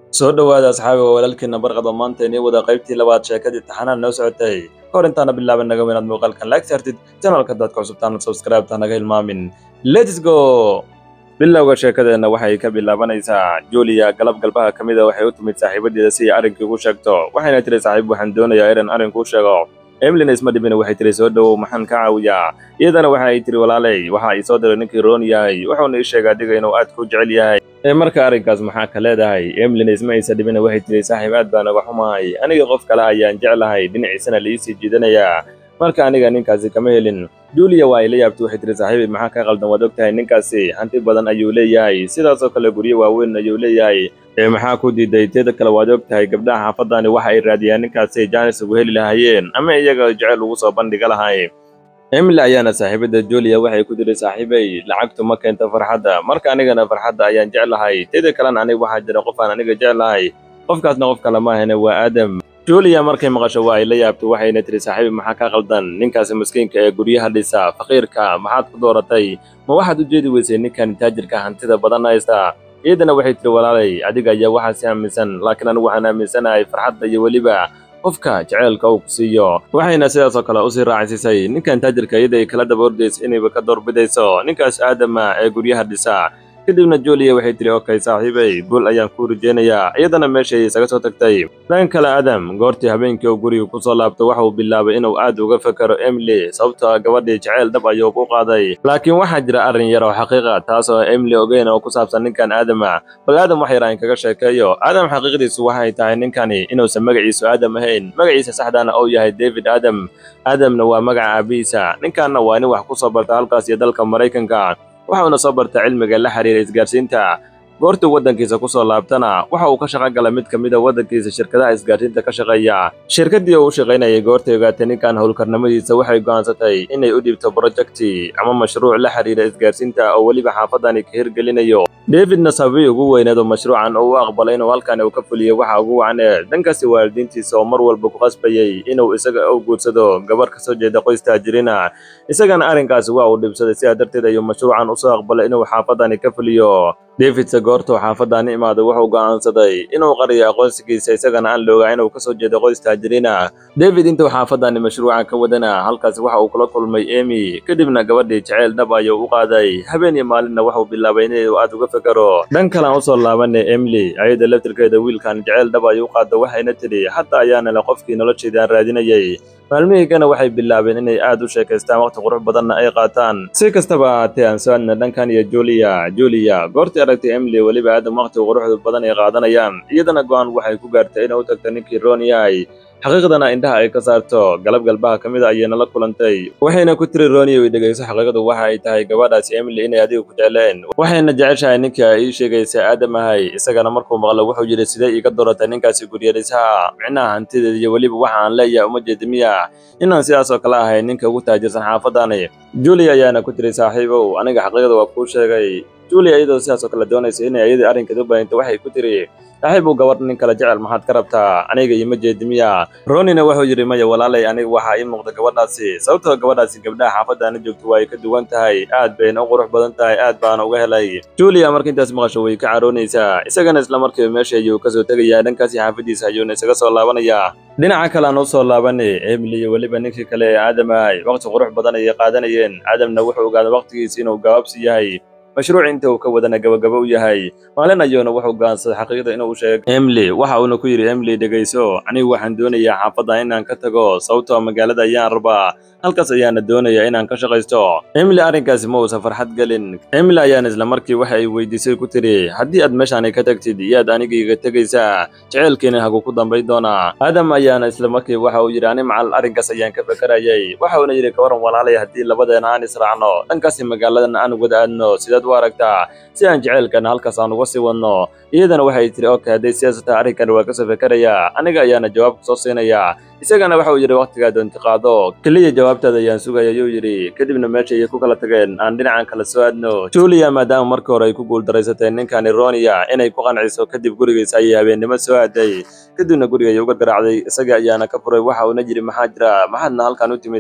soo dhowaada asxaabiga walaalkiina barqada maanta inii wada qaybtii labaad sheekadii taxanaan noo socotay kahor intaana bilaaban naga inaad muuqaalkan like saartid janalka dadka cusubtaana subscribe-ta naga hilmaamin lets go bilowga sheekadeenna waxay ka bilaabanaysaa julia galab galbaha ka mida waxay u timid saaxiibadeeda si ay arrinkii ugu sheegto waxayna tiri saaxiib waxaan doonayaa inan arrinkuu sheego emilina isma dhibina waxay tiri soo dhowow maxaan ka caawiyaa iyadana waxa ay tiri walaalay waxa ay soo diray ninkii roon yahay wuxuuna ii sheegay adiga inuu aad ku jecel yahay ee marka arrinkaas maxaa ka leedahay emilina isma aysa dhibina waxay tiri saaxiib aad baan uga xumahay aniga qof kale ayaan jeclahay dhinaciisana liisii jiidanayaa marka aniga ninkaasi kama helin julia waa ay la yaabtay waxay tiri saaxiibay maxaa ka qaldan waad og tahay ninkaasi hanti badan ayuu leeyahay sidaasoo kale guryo waaweyn ayuu leeyahay ee maxaa ku diiday teeda kale waad og tahay gabdhaha xaafadani waxa ay raadiyaan ninkaasi jaanis ugu heli lahaayeen ama iyaga jecel ugu soo bandhiga lahay emily ayaana saaxiibada julia waxay ku tiri saaxiibay lacagtu ma keento farxadda marka anigana farxadda ayaan jeclahay teeda kalena aniga waxaa jira qof aan aniga jeclahay qofkaasna qof kale maahane waa aadam julia markay maqasho waa ay la yaabtay waxayna tiri saaxiibi maxaa ka qaldan ninkaasi maskiinka ee guryaha dhisa faqiirka maxaad ku dooratay ma waxaad u jeedi weysay ninkan taajirka hantida badan haysta iyadana waxay tiri walaalay adiga ayaa waxaa si aaminsan laakiin anigu waxaan aaminsanahay farxadda iyo weliba qofka jeceylka uu ku siiyo waxayna sidaasoo kale usii raacsiisay ninkan taajirka iyada ay kala daba ordaysa inayba ka doorbidayso ninkaas aadama ee guryaha dhisa kadibna julia waxay tiri okay saaxiibay guul ayaan kuu rajeynayaa iyadana meeshay isaga soo tagtay dhan kale adam goortii habeenkii uu guriga ku soo laabto waxa uu bilaabay inuu aad uga fekero emily sababtoo gabadhii jeceyl dhab ayuu ku qaaday laakiin waxaa jira arrin yar oo xaqiiqa taas oo emily ogeyn oo ku saabsan ninkan aadama bal aadam wax yar aan kaga sheekeeyo aadam xaqiiqdiisu waxay tahay ninkani inuusan magaciisu aadam ahayn magaciisa saxdaana uu yahay david aadam aadamna waa magaca aabihiisa ninkanna waa nin wax ku soo barta halkaas iyo dalka maraykanka waxauna soo barta cilmiga la xiriira isgaarsiinta goortuu waddankiisa ku soo laabtana waxa uu ka shaqo galay mid ka mid a waddankiisa shirkadaha isgaarsiinta ka shaqeeya shirkaddii uu u shaqaynayay goortay ogaatay ninkan howlkarnimadiisa waxay go'aansatay inay u dhiibto brojekti ama mashruuc la xiriira isgaarsiinta oo weliba xaafadani ka hirgelinayo davidna sababii ugu weyneed oo mashruucan uu u aqbalay inuu halkan uu ka fuliyo waxa ugu wacnee dhankaasi waalidiintiisa oo mar walba ku qasbayay inuu isaga u guursado gabar ka soo jeeda qoys taajirina isagana arrinkaasi waa uu dhibsaday sidaa darteed ayuu mashruucan usoo aqbalay inuu xaafadani ka fuliyo davidse goortuu xaafadani imaaday wuxuu go'aansaday inuu qariyo aqoonsigiisa isagana aan loogaa inuu kasoo jeedo qoys taajiriina david intuu xaafadani mashruucan ka wadana halkaasi waxa uu kula kulmay emy kadibna gabadhii jeceyl dhab ayuu u qaaday habeen iyo maalinna waxuu bilaabay inuu aad uga fekero dhan kalean usoo laabanay emily ayada laftirkeeda wiilkan jeceyl dhab ayuu u qaada waxayna tidhi xataa ayaana le qofkii nolosheeda aan raadinayay maalmihiigana waxay bilaabeen inay aad u sheekaystaan waqti qurux badanna ay qaataan si kastaba ahaatee aan soo adna dhankan iyo julia julia goortii aragtay emily weliba aadam waqti quruxda badan ay qaadanayaan iyadana go'aan waxay ku gaartay inay u tagto ninkii roon yahay xaqiiqdana indhaha ay ka saarto galab galbaha ka mid a ayayna la kulantay waxayna ku tiri rooniyo ay dhegayso xaqiiqadu waxa ay tahay gabadhaasi emily inay adiga ku jecleen waxayna jeceshahay ninkii ay ii sheegaysa aadam ahay isagana markuu maqlo wuxuu yidhi sidee iiga dooratay ninkaasi guryarisaha micnaha hantideeda iyo weliba waxa aan leeyahay uma jeedi miya inaan sidaas oo kale ahay ninka ugu taajirsan xaafadani julia ayaana ku tiri saaxiibow aniga xaqiiqda waa kuu sheegay julia iyadoo sidaas oo kale doonaysa inay ayadii arrinkeeda u baahintay waxay ku tiri saaxiibow gabadh nin kale jecel maxaad ka rabtaa aniga ima jeedi miya ronina wuxuu yidhi maya walaalay aniga waxaa ii muuqda gabadhaasi sababtoo gabadhaasi gabdhaha xaafaddaana joogto waa ay ka duwan tahay aad bayna u qurux badan tahay aad baana uga helay julia marka intaas maqasho way ka caroonaysaa isagana isla markiiba meesha ayuu kasoo tegayaa dhankaasi xaafaddiisa ayuuna isaga soo laabanayaa dhinaca kale aan u soo laabanay emily iyo weliba ninkii kale ee aadam ahay waqti qurux badan ayay qaadanayeen aadamna wuxuu ogaaday waqtigiisa inuu gabaabsi yahay mashruuc inta uu ka wadana gabagaba u yahay maalin ayuuna wuxuu go'aansaday xaqiiqda inuu sheego emily waxa uuna ku yidhi emily dhegayso anigu waxaan doonayaa xaafadda inaan ka tago sababtoo magaalada ayaan rabaa halkaas ayaana doonayaa inaan ka shaqaysto emily arrinkaasi ma uusan farxad gelin emily ayaana isla markii waxa ay weydiisay ku tiri haddii aad meeshaani ka tagtid iyaad anigaiga tegaysaa jeceylkiina hagu ku dambayn doonaa aadam ayaana isla markii waxa uu yidhi ani macal arrinkaas ayaan ka fekerayay waxa uuna yidhi kawaran walaalay haddii labadeena aan israacno dhankaasi magaaladan aan wada aadno sidaad u aragtaa si aan jeceylkana halkaas aan uga sii wadno iyadana waxay tiri okay hadday sidaas tahay arrinkan waa kasoo fekerayaa aniga ayaana jawaab kusoo siinayaa isagana waxa uu yidhi wakhtigaa doonti qaado keliya jawaabtaada ayaan sugaya ayuu yidhi kadibna meesha ayay ku kala tageen aan dhinacan kala soo aadno julia maadaama markii hore ay ku guuldarraysatay ninkani ronia inay ku qanciso kadib gurigiisa ayay habeennimo soo aaday kadibna guriga ayay uga garaacday isaga ayaana ka furay waxa uuna yidhi maxaa jira maxaadna halkan u timid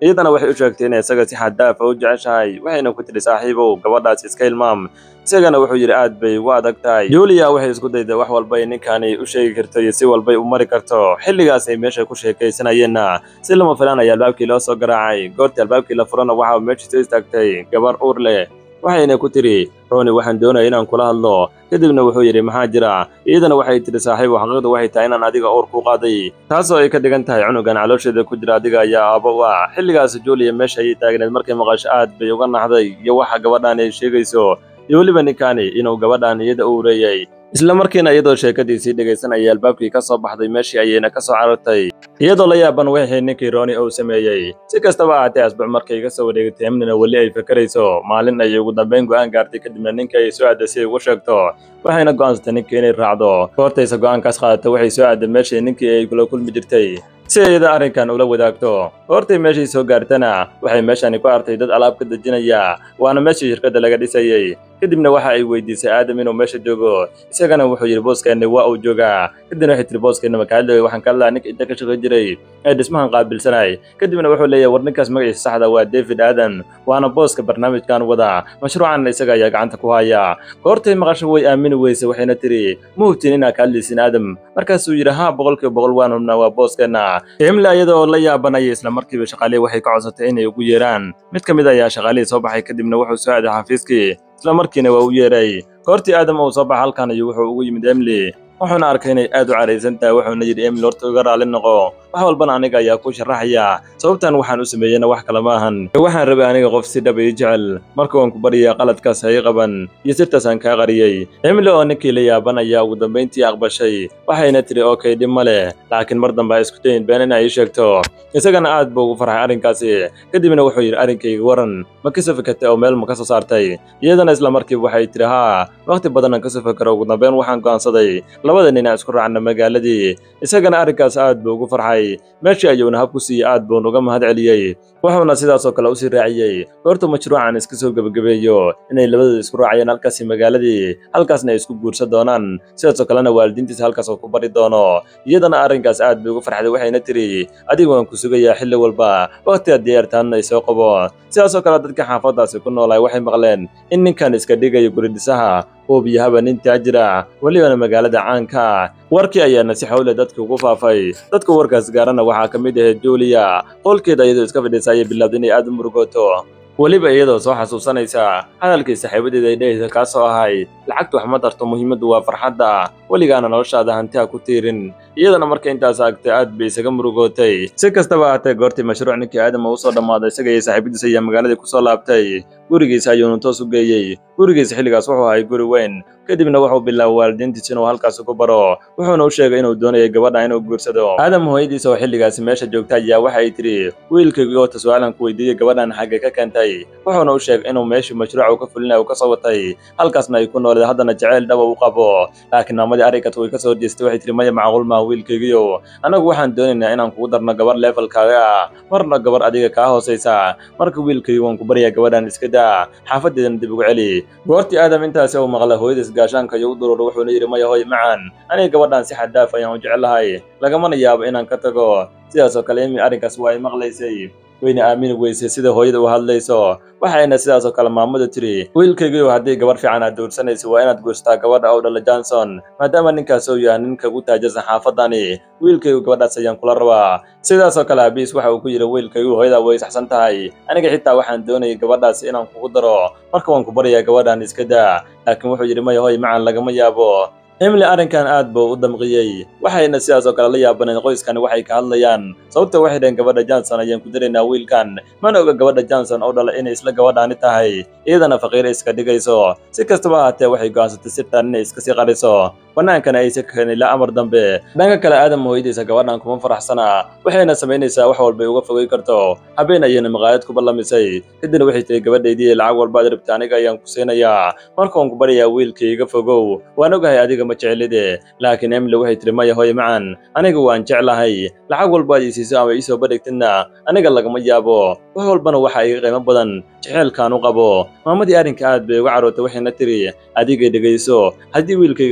iyadana waxay u sheegtay inay isaga si xad daafa u jeceshahay waxayna ku tidhi saaxiibow gabadhaas iska hilmaam isagana wuxuu yidhi aad bay ugu adag tahay julia waxay isku dayday wax walba ay ninkaani u sheegi karto iyo si walbay u mari karto xilligaas ay meesha ku sheekaysanayeenna si lama filaan ayaa albaabkii loo soo garaacay goortii albaabkii la furana waxa meeshii soo istaagtay gabar uur leh waxayna ku tidhi roni waxaan doonaya inaan kula hadlo kadibna wuxuu yidhi maxaa jira iyadana waxay tidhi saaxiibu xaqiiqdu waxay tahay inaan adiga uur ku qaaday taasoo ay ka dhigan tahay cunugan caloosheeda ku jira adiga ayaa aabbo u ah xilligaas julia meesha ayay taagneed markay maqasho aad bay uga naxday iyo waxa gabadhan ay sheegayso iyo weliba ninkaani inuu gabadhan iyada u ureeyey isla markiina iyadoo sheekadiisii dhegaysanayay albaabkii ka soo baxday meeshii ayayna ka soo carartay iyadoo la yaaban wixii ninkii rooni uu sameeyey si kastaba ahaatee asbuuc markay ka soo wareegatay emnina weli ay fakarayso maalin ayay ugu dambayn go'aan gaartay kadibna ninka ay soo aaday si ay ugu sheegto waxayna go'aansatay ninkii inay raacdo goortaysa go'aankaas qaadatay waxay soo aaday meeshii ninkii ay kula kulmi jirtay si ayada arrinkan ula wadaagto goortay meeshii soo gaartana waxay meeshani ku artay dad alaab ka dejinaya waana meeshii shirkadda laga dhisayey kadibna waxa ay weydiisay aadam inuu meesha joogo isagana wuxuu yidhi booskeenni waa uu joogaa kadibna waxay tihi booskeenna makaadley waxaan ka hadlaa ninka inta ka shaqayn jiray ee dhismahan qaabilsanay kadibna wuxuu leeyahay war ninkaas magaciisa saxda waa david aadan waana booska barnaamijkan wada mashruucan isaga ayaa gacanta ku haya goortay maqasho way aamini weyse waxayna tidhi ma hubtiin inaa ka hadlaysin aadam markaasuu yidhi haa boqolkiiba boqol waan hubnaa waa booskeenna emle iyadoo la yaabanaya isla markiiba shaqaalihii waxay ka codsatay inay ugu yeeraan mid ka mid ayaa shaqaalihii soo baxay kadibna wuxuu soo aaday xafiiskii isla markiina waa u yeeray goortii aadam uu soo baxa halkan ayuu wuxuu ugu yimid emily wuxuuna arkay inay aad u caraysan tahay wuxuuna yidhi emily horta iga raalli noqo wax walbana aniga ayaa ku sharaxaya sababtan waxaan u sameeyena wax kale ma ahan waxaan rabay aniga qof si dhab ii jecel marka waan ku baryaa qaladkaas ha ii qaban iyo sirtaas aan kaa qariyey emily oo ninkii la yaaban ayaa ugu dambayntii aqbashay waxayna tidhi okay dhib ma leh laakiin mar dambe ha isku dayin been inay ii sheegto isagana aad buu ugu farxay arrinkaasi kadibna wuxuu yidhi arrinkayga waran ma ka soo fikatay oo meel ma ka soo saartay iyadana isla markiiba waxay tidhi haa wakhti badan aan ka soo fikaro ugu dambayn waxaan go'aansaday labada nin aan isku raacna magaaladii isagana arrinkaas aad buu ugu farxay meeshii ayuuna hab ku siiyey aad buun uga mahad celiyey wuxuuna sidaasoo kale usii raaciyey goorta mashruucan iska soo gebagabeeyo inay labadooda isku raacayeen halkaasi magaaladii halkaasna ay isku guursan doonaan sidaasoo kalena waalidiintiisa halkaas oo ku bari doono iyadana arrinkaas aad bay ugu farxday waxayna tidhi adigu waan ku sugayaa xilli walba wakhtiga diyaartaanna ay soo qabo sidaasoo kale dadka xaafaddaasi ku noolaay waxay maqleen in ninkan iska dhigayo guridhisaha huubiyahaba nin taajira welibana magaalada caanka ah warkii ayaana si xawle dadka ugu faafay dadka warkaas gaarana waxaa ka mid ahayd julia qolkeeda iyadoo iska fadhiisa ayay bilowday inay aad u murugooto weliba iyadoo soo xasuusanaysa hadalkii saaxiibadeeda ay dhehaysa kaasoo ahay lacagtu wax ma darto muhiimaddu waa farxadda weligaana noloshaada hanti ha ku tiirin iyadana marka intaas agtay aad bay isaga murugootay si kastaba ahaatee goortii mashruuc ninkii aadama uu soo dhammaaday isaga iyo saaxiibadiisa ayaa magaaladii ku soo laabtay gurigiisa ayuunu toos u geeyey gurigiisa xilligaas wuxuu ahay guri weyn kadibna wuxuu bilaabay waalidiintiisa inuu halkaas ku baro wuxuuna u sheegay inuu doonayay gabadha inuu guursado aadam hooyadiisa oo xilligaasi meesha joogta ayaa waxay tidhi wiilkaygii oo taswaalan ku weydiiyey gabadhan xagga ka keentay wuxuuna u sheegay inuu meeshii mashruuca uu ka fulinaya uu ka soo watay halkaasna ay ku nooleed haddana jeceyl dhaba u qabo laakiin maamadii arrinkaas way ka soo horjeestay waxay tihi maya macquul maaha wiilkaygiyo annagu waxaan doonaynaa inaan kugu darno gabar levelkaaga ah marna gabar adiga kaa hoosaysa marka wiilkaygi waan ku baryaa gabadhan iska daa xaafadeedana dib ugu celi goortii aadam intaasi uu maqla hooyadiis gaashaanka iyo u dururo wuxuuna yidhi maya hooy macaan aniga gabadhan si xaddaaf ayaan u jecelahay lagamana yaabo inaan ka tago sidaasoo kale imi arrinkaas waa ay maqlaysay wayna aamini weysay sida hooyada u hadlayso waxayna sidaasoo kale maamadu tiri wiilkaygiiyo haddii gabar fiican aad doorsanaysa waa inaad guursataa gabadha oo dhala johnson maadaama ninkaas uu yahay ninka ugu taajirsan xaafadani wiilkaygu gabadhaas ayaan kula rabaa sidaasoo kale abiis waxa uu ku yidhi wiilkaygu hooyada way saxsan tahay aniga xitaa waxaan doonayay gabadhaas inaan kugu daro marka waan ku baryayaa gabadhan iska daa laakiin wuxuu yidhi maya hoy macan lagama yaabo emily arrinkan aad buu u damqiyey waxayna sidaas oo kale la yaabaneen qoyskani waxay ka hadlayaan sababta waxay dhaheen gabadha johnson ayaan ku daraynaa wiilkan mana oga gabadha johnson oo dhala inay isla gabadhaani tahay iyadana faqiira iska dhigayso si kastaba ahaatee waxay go'aansatay sirtan inay iska sii qariso bannaankana aysa ka keenin ilaa amar dambe dhanka kale aadam hooyadiisa gabadhan kuma faraxsana waxayna samaynaysaa wax walbay uga fogay karto habeen ayayna maqaayad ku ballamisay kadibna waxay tihi gabadhaydii lacag walbaad rabta aniga ayaan ku siinayaa markaan ku baryayaa wiilkii iga fogow waan ogahay adiga ma jeclide laakiin emily waxay tihi maya hooy macan aniga waan jeclahay lacag walbaad ii siiso ama iisoo badhigtidna aniga lagama yaabo wax walbana waxaa iga qiimo badan jeceelkaan u qabo maamadii arrinka aad bay uga carootay waxayna tiri adigay dhegayso haddii wiilkayga aad ka hari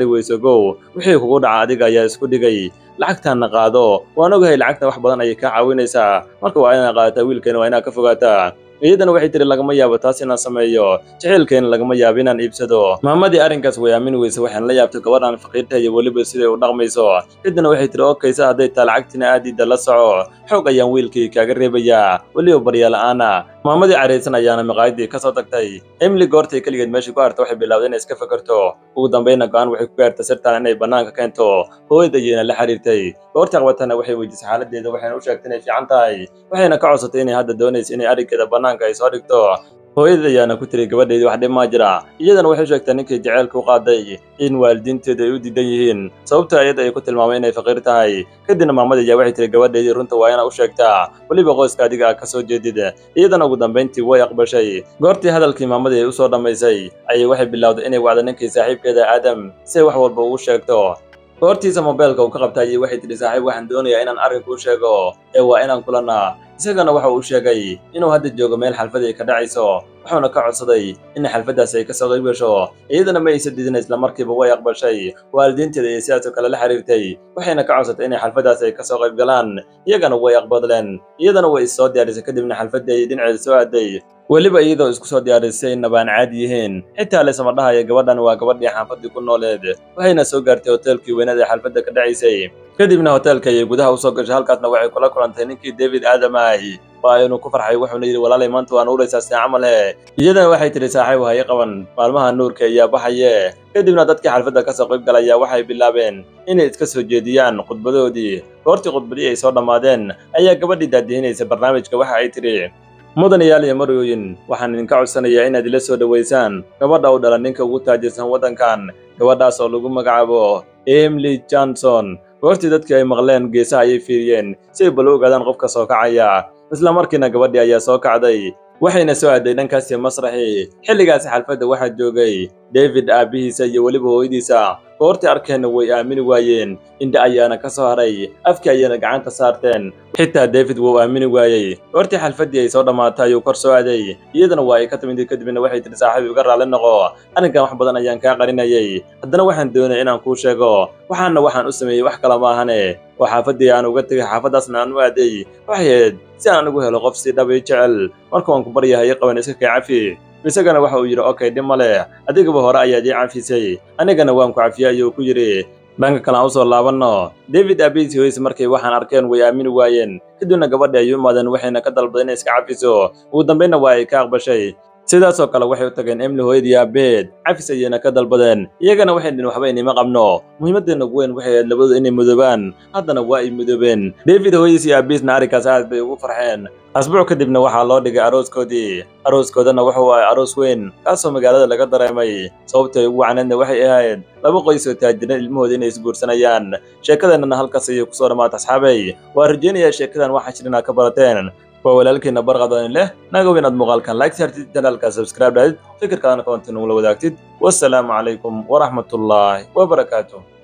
weyso gow wixii kugu dhaca adiga ayaa isku dhigay lacagtaanna qaado waan ogahay lacagta wax badan ayay kaa caawinaysaa marka waa inaad qaadataa wiilkeena waa inaad ka fogaataa iyadana waxay tiri lagama yaabo taas inaan sameeyo jaceylkeena lagama yaabo inaan iibsado maamadii arrinkaas way aamini weyse waxaan la yaabtay gabadhan faqiirta iyo weliba siday u dhaqmayso kadibna waxay tiri okaysa hadday taa lacagtina aadiida la soco xoog ayaan wiilkii kaaga reebayaa weliba baryaala'aana maamadii caraysan ayaana maqaayadii ka soo tagtay emily goortay keligeed meeshii ku harta waxay bilowday inay iska fakarto ugu dambayna go'aan waxay ku gaartay sirtaan inay bannaanka keento hooyada ayayna la xiriirtay goortii qabatana waxay weydiisay xaaladeeda waxayna u sheegtay inay fiican tahay waxayna ka codsatay inay hadda doonayso inay arrinkeeda bannaanka ay soo dhigto hooyada ayaana ku tiri gabadheydii wax dhib maa jira iyadana waxay sheegtay ninkii jaceylka u qaaday in waalidiinteedu ay u diidan yihiin sababta iyada ay ku tilmaamay inay faqiir tahay kadibna maamada ayaa waxay tiri gabadheydii runta waa inaa u sheegtaa weliba qoyska adiga ah ka soo jeedid iyadana ugu dambayntii way aqbashay goortii hadalkii maamadii ay u soo dhammaysay ayay waxay bilowday inay wacdo ninkii saaxiibkeeda aadam si ay wax walba ugu sheegto goortiisa mobeelka uu ka qabta ayay waxay tidhi saaxiib waxaan doonayaa inaan arrinku u sheego ee waa inaan kulannaa isagana waxa uu sheegay inuu hadda joogo meel xalfad ay ka dhacayso wuxuuna ka codsaday in xalfaddaasi ay ka soo qayb gasho iyadana ma aysa didin islamarkiiba way aqbashay waalidiinteeda ayay sidaasoo kale la xiriirtay waxayna ka codsatay inay xalfaddaasi ay ka soo qayb galaan iyagana way aqbadleen iyadana way is soo diyaarisay kadibna xalfaddii ayay dhinaceeda soo aaday weliba iyadoo isku soo diyaarisay nabaan caadi yihiin xitaa laysama dhahaya gabadhan waa gabadhii xaafadii ku nooleed waxayna soo gaartay hoteelkii weynaed ee xalfadda ka dhacaysay kadibna hoteelka ayay gudaha usoo gashay halkaasna waxay kula kulantay ninkii david aadamay waa inuu ku farxay wuxuuna yidhi walaalay maanta waan uuraysaa see camal he iyadana waxay tidhi saaxiib haye qaban maalmaha nuurka ayaa baxaye kadibna dadkii xalfadda ka soo qayb galaya waxay bilaabeen inay iska soo jeediyaan khudbadoodii goortii khudbadii ay soo dhammaadeen ayaa gabadhii daadihinaysa barnaamijka waxa ay tidhi mudanayaal iyo marooyin waxaan idinka codsanayaa inaad ila soo dhowaysaan gabadha u dhala ninka ugu taajirsan waddankan gabadhaas oo lagu magacaabo emily johnson goortii dadkii ay maqleen geesaha ayay fiiriyeen si ay bala ogaadaan qofka soo kacaya isla markiina gabadhii ayaa soo kacday waxayna soo aaday dhankaasi masraxii xilligaasi xalfadda waxaa joogay david aabbihiisa iyo weliba hooyadiisa goortii arkeenna way aamini waayeen indha ayaana ka soo haray afkii ayayna gacanta saarteen xitaa david wuu aamini waayey goortii xalfaddii ay soo dhammaatay ayuu kor soo aaday iyadana waa ay ka timid kadibna waxay tidhi saaxiib iga raalli noqo arrinkan wax badan ayaan kaa qarinayay haddana waxaan doonaya inaan kuu sheego waxaana waxaan u sameeyey wax kala maahane oo xaafaddii aan uga tegay xaafaddaasna aan u aaday waxay ahayd si aan ugu helo qof si dhab ii jecel marka waan ku baryahay qaban iska kay cafi isagana waxa uu yidhi okay dhib ma leh adigaba hore ayaad ii cafisay anigana waan ku cafiyey ayuu ku yidhi dhanka kale aan usoo laabanno david aabbihiis hoyse markay waxaan arkeen way aamini waayeen kadibna gabadhi ay u imaadeen waxayna ka dalbaday inay iska cafiso ugu dambaynna waa ay ka aqbashay sidaasoo kale waxay u tageen emily hooyadii aabeed cafis ayayna ka dalbadeen iyagana waxay dhihin waxba inima qabno muhiimaddeena ugu weyn waxay ahayd labadu inay mudoobaan haddana waa ay mudoobeen david hooyadiis iyo aabihiisna arrinkaas aad bay ugu farxeen asbuuc kadibna waxaa loo dhigay arooskoodii arooskoodana wuxuu ahay aroos weyn kaasoo magaalada laga dareemay sababtay ugu wacneedna waxay ahayd laba qoys oo taajiran ilmahooda inay isguursanayaan sheekadeenana halkaas ayay kusoo dhammaata asxaabay waa rajaynayaa sheekadan waxaa jir inaad ka barateen waa walaalkiina barqadan leh nagow inaad muuqaalkan like saartid janaalka subscribe dhahid fikirkaadana koonti nugula wadaagtid wassalaamu calaykum waraxmatullaahi wabarakaatuh